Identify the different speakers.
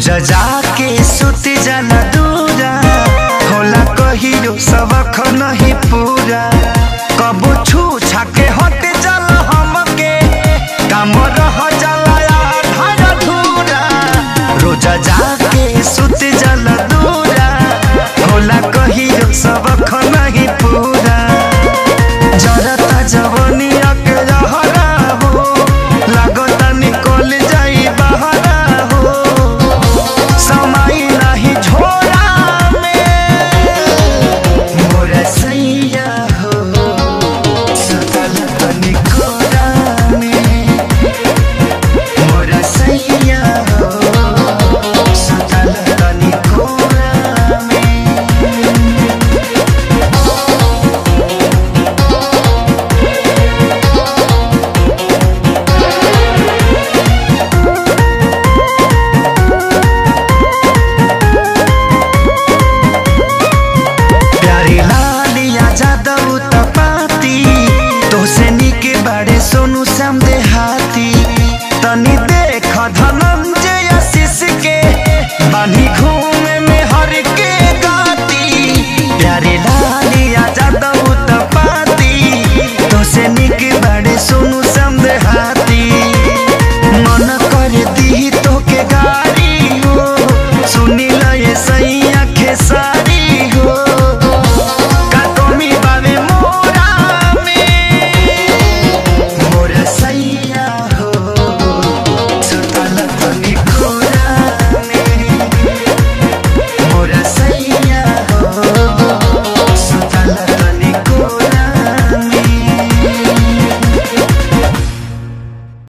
Speaker 1: रोज जाके सुत जाला दूरा होला कहियो सबक नहीं पूरा कबो छू छाके हट जाला हमके काम रह जाला आधार अधूरा रोज जाके सुत जाला दूरा होला कहियो सबक नहीं पूरा जरता जवनिया के रहरा हो लागता निकल जाई बहरा हो समय नहीं झोरा में मोरा सैया हो सुतल तनी कोरा में मोरा सैया हो सुतल तनी कोरा में प्यारी लालिया जादव तपाती तोसे निके बाड़े सोनू श्याम देहाती तनी देख धनंजय आशीष के बानी घूम